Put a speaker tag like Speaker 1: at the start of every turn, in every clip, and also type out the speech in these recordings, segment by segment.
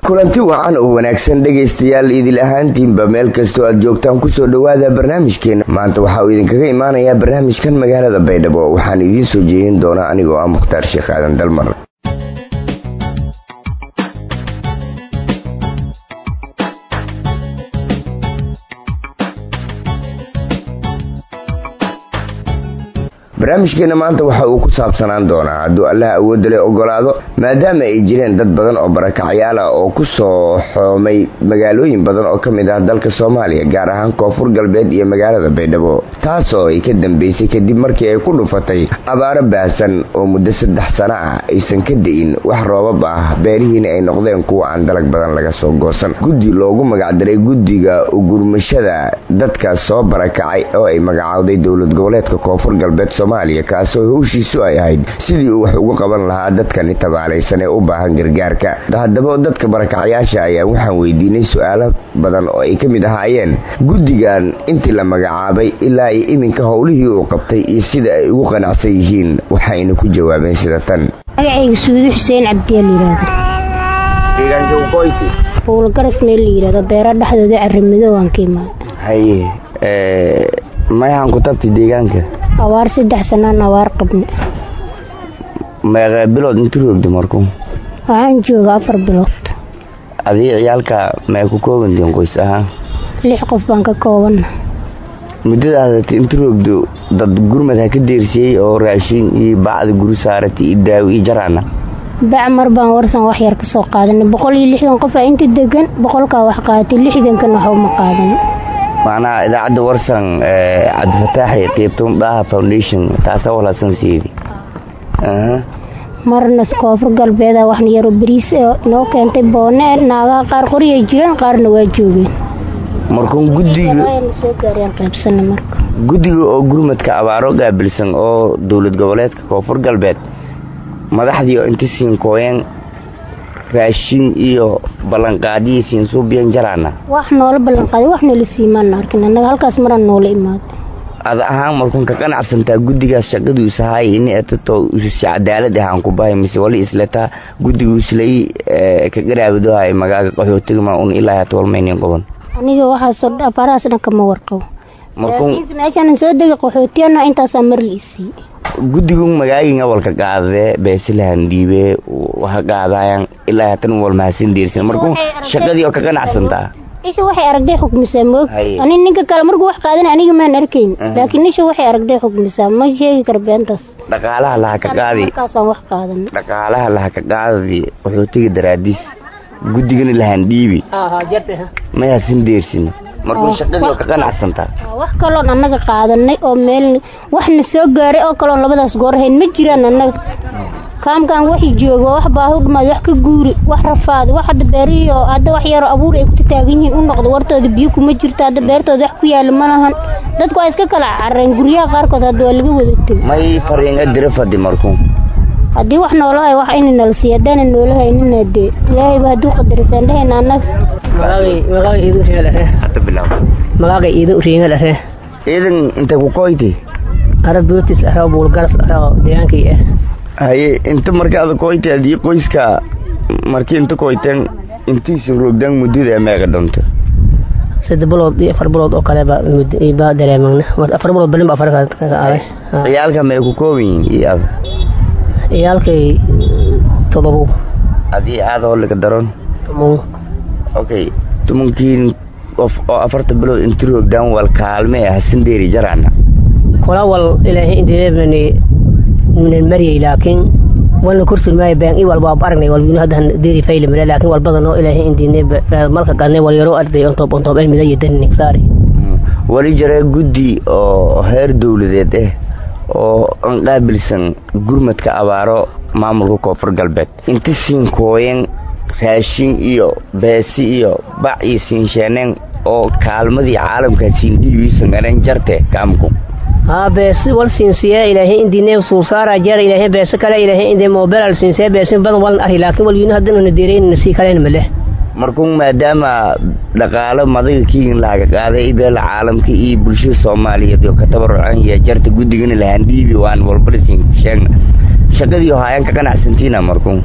Speaker 1: kulanti wacan oo wanaagsan dhegaystayaal idil ahaantiinba meel kastoo aad joogtaan kusoo dhowaada barnaamijkeena maanta waxaa uu idinkaga imaanayaa barnaamijkan magaalada baydhabo waxaan idiin soo jeedin doonaa anigoo ah mukhtaar sheekh aadan dalmar barnaamijkeena maanta waxa uu ku saabsanaan doonaa hadduu allaha awoodda le ogolaado maadaama ay jireen dad badan oo barakacyaal ah oo ku soo xoomay magaalooyin badan oo ka mid ah dalka soomaaliya gaar ahaan koonfur galbeed iyo magaalada baydhabo taasoo ay ka dambeysay kadib markii ay ku dhufatay abaaro baahsan oo muddo saddex sano ah aysan ka da-in wax roobab ah beerihiina ay noqdeen kuwa aan dalag badan laga soo goosan guddi loogu magacdaray guddiga ugurmashada dadkaas soo barakacay oo ay magacaawday dowlad goboleedka koonfur galbeed soomaaliya kaasoo howshiisu ay ahayd sidii uu wax ugu qaban lahaa dadkani tabaalaysan ee u baahan gargaarka haddaba dadka barakacyaasha ayaa waxaan weydiinay su-aalo badan oo ay ka mid ahaayeen guddigan intii la magacaabay ilaa iyo iminka howlihii uu qabtay iyo sida ay ugu qanacsan yihiin waxayna ku jawaabeen sida tan
Speaker 2: magacayga suudu xuseen cabdiyaa layidhaahdo howlgaras meel la yidhahdo beero dhexdooda carimido waan ka imaada
Speaker 1: haye mayahan ku tabti deegaanka
Speaker 2: abaar saddex sanaan abaar qabne
Speaker 1: meeqee bilood inti roogda marku
Speaker 2: waxaan jooga afar bilood
Speaker 1: adii ciyaalka may ku koobantiin qoys ahaan
Speaker 2: lix qof baan ka koobanna
Speaker 1: muddada hadata inti roogdo dad gurmad ha ka deersiyey oo raashin iyo bacda guri saarata iyo daawo iyo jaraana
Speaker 2: bac mar baan warsan wax yar ka soo qaadanay boqol iyo lixdan qof aa inta degan boqolkaa wax qaadatay lixdankan waxba ma qaadan
Speaker 1: macnaha idaacadda warsan cabdifataaxi qeybtoon dhaha foundation taasa walaasan siidi
Speaker 2: marna koonfur galbeeda waxna yaro bariis noo keentay boone naagaha qaar qoriyay jireen qaarna waa joogeen
Speaker 1: markuun
Speaker 2: soo gaareen qaybsana marka
Speaker 1: guddiga oo gurmadka abaaro gaabilsan oo dowlad goboleedka koonfur galbeed madaxdii oo inta siin kooyeen raashin iyo ballanqaadiyii siin suubiyan jaraana
Speaker 2: wax noola ballanqaaday wax noola siimaana arkin annaga halkaas maraan noola imaaday
Speaker 1: ada ahaan markuun ka qanacsantaa guddigaas shaqadiisu haay ini etatoo si cadaalad ahaan ku bahay mise wali isletaa guddigiislay ka garaabidohay magaaga qaxootigama un ilaa hata walmaynin qoban
Speaker 2: aniga waxaasoo abaarahaas dhan kama warqabo meeshaan soo degay qaxootiyana intaasaa mar la isii
Speaker 1: guddigu magaagin awalka qaadee beesilahan dhiibee waxa qaadayan ilaa hatan wal mahadsan deersan markuu shaqadii oo ka qanacsantaa
Speaker 2: isha waxay aragday xukmisaa moog ani ninka kale markuu wax qaadan aniga maan arkayn laakiin isha waxay aragday xukmisaa ma sheegi kara beentaas
Speaker 1: dhaqaalaha laha ka qaadi
Speaker 2: markaasaan wax qaadan
Speaker 1: dhaqaalaha laha ka qaadi qaxootiga daraadiis guddigana lahan dhiibi mayaasan deersin markuu shaqadii oo ka qanacsantaa
Speaker 2: wax kaloon annaga qaadanay oo meel waxna soo gaaray oo kaloon labadaas goor hayn ma jiraan annaga kaamkaan waxii joogo wax baahi u dhamaad wax ka guuri wax rafaadi wax hadda beerihiio hadda wax yaroo abuur ay ku taagan yihiin u noqdo wartooda biyo kuma jirto hadda beertooda wax ku yaala ma lahan dadku waa iska kala carareen guryaha qaarkood hadda waa laga wada tegay
Speaker 1: may fariin adira fadi markuu
Speaker 2: haddii wax noolahay wax ina nala siiya haddaana noolahaynina dee ilaahayba hadduu qadarisaan dhehayna annaga
Speaker 3: magaaga iidan uriinga dhare
Speaker 1: iidan inta ku koyti
Speaker 3: ara bootis ara buulgaras ara deegaankay ah
Speaker 1: haye inta markaada koyti adii qoyska markii inta koyteen intiisin roogdaan muddada meeqa doonta
Speaker 3: saddex bilood iyo afar bilood oo kale baa dareemagna afar bilood balin ba afar aaday
Speaker 1: ciyaalka may ku kooban yihiin iyo aad
Speaker 3: ciyaalkay todobo
Speaker 1: adii aada holiga daroon
Speaker 3: tumun
Speaker 1: okay tumankiin qof oo afarta bilood inta roogdaan wal kaalme ah sandeeri jaraana
Speaker 3: kola wal ilaahay indireebani minan mariyay laakiin walna kursul maayo baan i walba aragnay walbina hadda deeri fayli male laakiin wal badan oo ilaahay indine malka qadnay wal yaro arday on top on top cilmiga iyo danin saari
Speaker 1: wali jira guddi oo heer dowladeed ah oo aan qaabilsan gurmadka abaaro maamulka koonfur galbeed inta siin kooyen raashin iyo beesi iyo bac iyo siinsheeneen oo kaalmadii caalamka siin dhiibiisan garan jarte kaamku
Speaker 3: haa beesi wal siinsiya ilaahay indine suusaara jeer ilaahay beesi kale ilaahay inde moobelal siinsiya beesi badan walan ari laakiin wal yuna haddana na deereen sii kalen male
Speaker 1: markuu maadaama dhaqaalo madaga kiigin lahaga qaaday beela caalamka iyo bulshada soomaaliyeed oo ka tabarucan iyo jarta guddigana lahaan dhiibi waan walbala siin sheegna shaqadii hayaan ka qanacsantiina markuu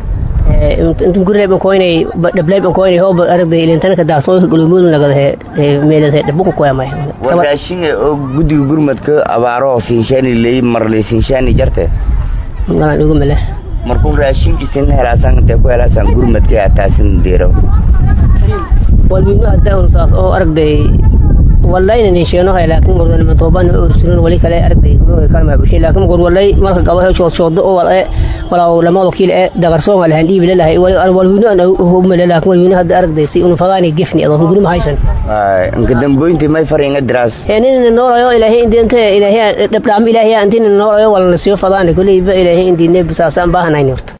Speaker 3: inta gurleyban koynay dhableyban koynay hoob aragday ilintanka daasoo gulumuul nagadahe meeladahe dhabuku koyamay
Speaker 1: wadaashinga oo guddiga gurmadka abaaro sinshaani leey marle sinshaani jarte
Speaker 3: malan igu male
Speaker 1: markuu raashinkiisin helaasan intee ku helaasan gurmadka taasin deero
Speaker 3: walwiinu hadaan saas oo aragday wallahi nin sheeno hay laakiin gordan ma tooban oo ursurin wali kale aragday gurmadka kalma bushin laakiin gor wallahi marka gabo hesho shoodo oo wala wala lama wakiil ee dagarsoon wala handii bilahay walwiinu ana uu male laakiin walwiinu hadda aragday si unu fadaani gifni adoo gurma haysan
Speaker 1: ay inka damboynti may faringa diraas
Speaker 3: nin noolayo ilaahay indinte ilaahay dhabdhaam ilaahay antin noolayo wala nasiyo fadaani kulli ilaahay indine bisaasan baahanayni horta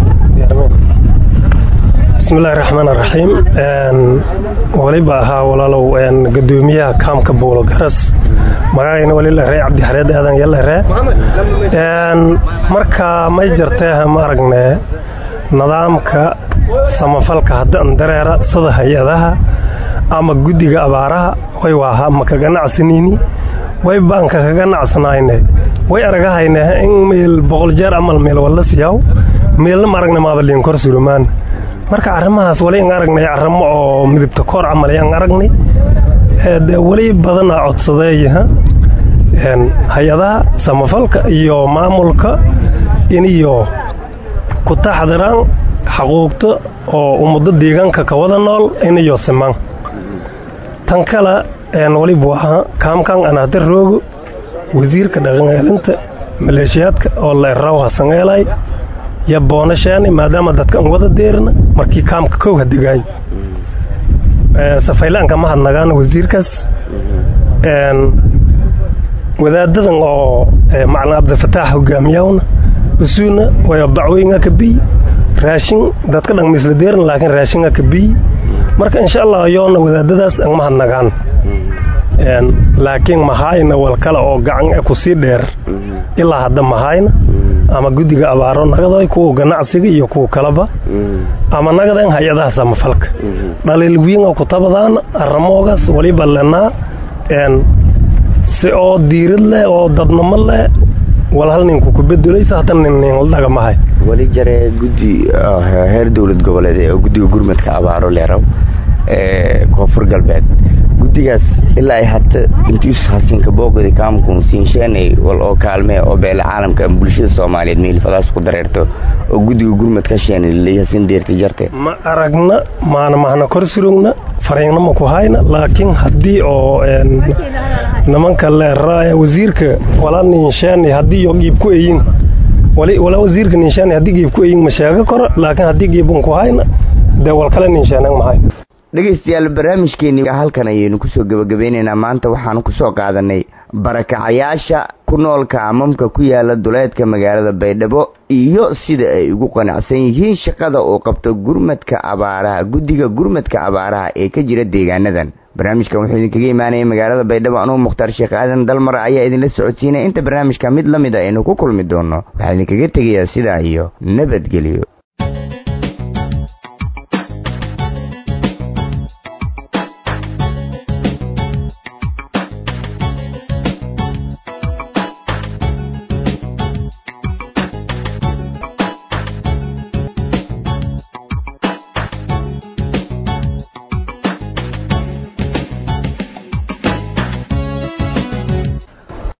Speaker 4: bismillahi raxmaan raxiim waliba ahaa walaalow gadoomiyaha kaamka buulo garas magacayna wali la ree cabdixareed aadan yalla ree marka may jirtee ma aragne nidaamka samafalka haddaan dareera sida hay-adaha ama guddiga abaaraha way waaha ma ka ganacsanini way baanka ka ganacsanaayne way aragahayne in meel boqol jeer amal meel walla siyaw meelna ma aragna maabaliin kor sulumaan marka arrimahaas wali an aragnay arrimo oo midibta koor camal ayaan aragnay de weli badana codsadeeyaha hay-adaha samafalka iyo maamulka iniyo ku taxdiraan xaquuqta oo ummado deegaanka ka wada nool iniyo simaan tan kale walibu ahaa kaamkan anahda roogo wasiirka dhaqanceelinta maleeshiyaadka oo la eraw hasangeelay ya boonashaani maadaama dadka an wada deerna markii kaamka kow hadegaay safaylaanka ma hadnagaan wasiirkaas wadaadadan oo macalin cabdifataax hogaamiyawna usuuna way bacweyna ka biy raashin dadka dhan misla deerna laakiin raashinga ka biy marka insha allah yoona wadaadadaas an ma hadnagaan laakiin mahayna wal kale oo gacan kusii dheer ilaa hadda mahayna ama guddiga abaaro nagaday kuwa ganacsiga iyo kuwa kaleba ama nagadan hay-adaha samafalka dhaliil wiinga ku tabadaana arramoogaas waliba lenaa si oo diirad leh oo dadnamo leh wal hal ninku ku bedelaysa hata nin dhagamahay
Speaker 1: wali jare guddi heer dowlad goboleed oo guddiga gurmadka abaaro leeraw ee koonfur galbeed guddigaas ilaa ay hata intiisu hasinka booqdi kaamkun siinsheenay wal oo kaalmee oo beele caalamka ama bulshada soomaaliyeed meelifadaas ku dareerto oo guddiga gurmadka sheenay hasin deerta jarte
Speaker 4: ma aragna maana mahna kor surugna fariingna ma ku hayna laakiin haddii oo nimanka leeraa wasiirka wala ninshaani haddii yo giib ku eyin wala wasiirka ninshaani haddii giib ku eyin ma sheega kora laakiin haddii giibun ku hayna dee wal kale ninshaanan ma hayna
Speaker 1: dhegaystayaal barnaamijkeenii halkan ayaynu kusoo gebagabeynaynaa maanta waxaanu kusoo qaadanay barakacayaasha ku noolka amamka ku yaala duleedka magaalada baydhabo iyo sida ay ugu qanacsan yihiin shaqada uu qabto gurmadka abaaraha guddiga gurmadka abaaraha ee ka jira deegaanadan barnaamijkan wuxuu idinkaga imaanaya magaalada baydhabo anugu mukhtaar sheekh aadan dalmar ayaa idinla socodsiinaya inta barnaamijka mid la mid a aynu ku kulmi doono waxaa idinkaga tegayaa sidaa iyo nabadgelyo